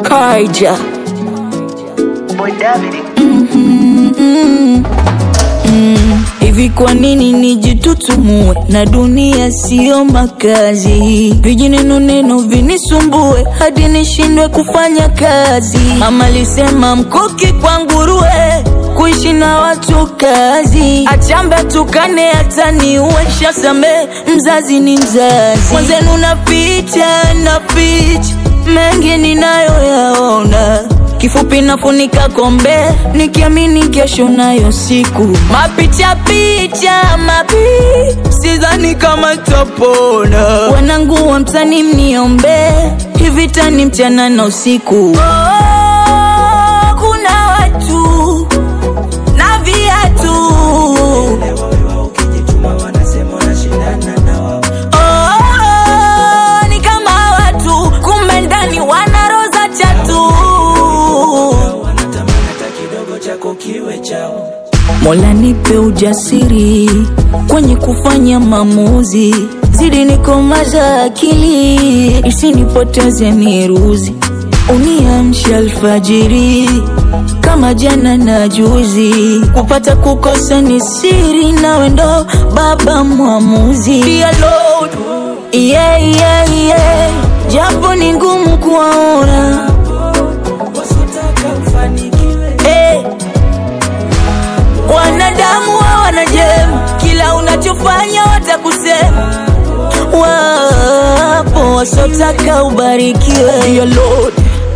Kaija. Boy David. Hivi kwa nini nijitutumue na dunia siyo makazi? Vijineno neno vinisumbue hadi nishindwe kufanya kazi. Mama alisema mkuki kwa nguruwe, kuishi na watu kazi. Achambe tukane hata niue, shasame mzazi ni mzazi. Mwenzenu naficha naficha mengi ninayoyaona Kifupi nafunika kombe nikiamini kesho nayo siku. Mapicha picha mapi, sidhani kama tapona. Wanangu wa mtani mniombe, hivi tani mchana na usiku. Oh, kuna watu na viatu Oh, ni kama watu kumbe ndani wana roza chatu. Mola nipe ujasiri kwenye kufanya maamuzi, zidi nikomaza akili isinipoteze miruzi, uniamshe alfajiri kama jana na juzi, kupata kukosa ni siri, nawe ndo baba mwamuzi. Dear Lord, yeah, yeah, yeah. Japo ni ngumu kuwaona Eh, wanadamu hawana jema, kila unachofanya watakusema. Wapo wasotaka ubarikiwe. Dear Lord.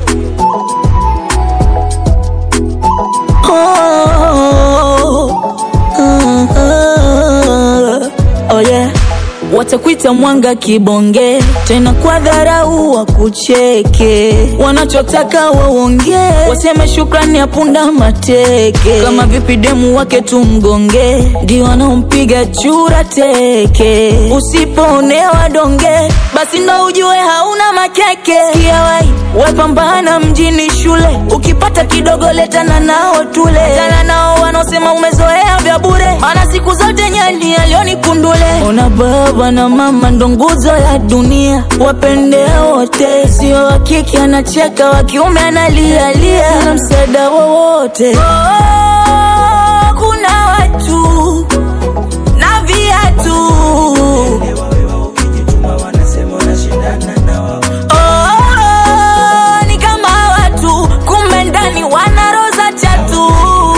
Oh, ah, ah, oh yeah. Watakuita mwanga kibonge, tena kwa dharau wakucheke. Wanachotaka waongee, waseme shukrani ya punda mateke. Kama vipi demu wake tumgonge, ndio wanaompiga chura teke. Usipoonewa donge, basi ndo ujue hauna makeke. Sikia wai, wepambana mjini shule, ukipata kidogo letana nao tule. Tana nao wanaosema umezoea vya bure, maana siku zote nyani alioni kundule. Ona baba na mama ndo nguzo ya dunia, wapende wote, sio wa kike anacheka, wa kiume analialia, na msaada wowote. Oh, kuna watu na viatu Oh, ni kama watu kumbe ndani wana roza chatu.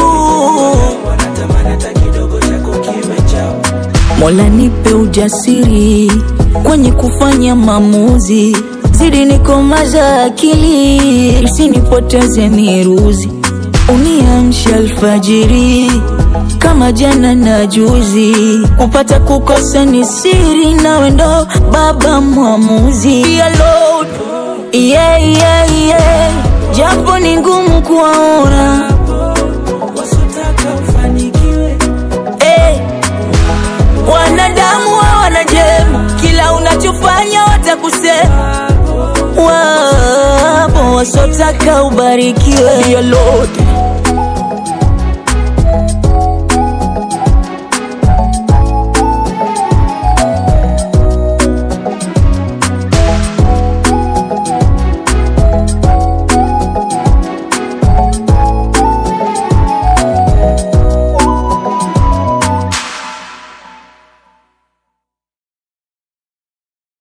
Mola nipe ujasiri kwenye kufanya maamuzi, zidi nikomaza akili isinipoteze miruzi, uniamshe alfajiri kama jana na juzi, kupata kukosa ni siri, nawe ndo baba mwamuzi. Dear Lord, yeah, yeah, yeah. Japo ni ngumu kuwaona eh, wanadamu hawana jema, kila unachofanya watakusema. Wapo wasotaka ubarikiwe. Dear Lord,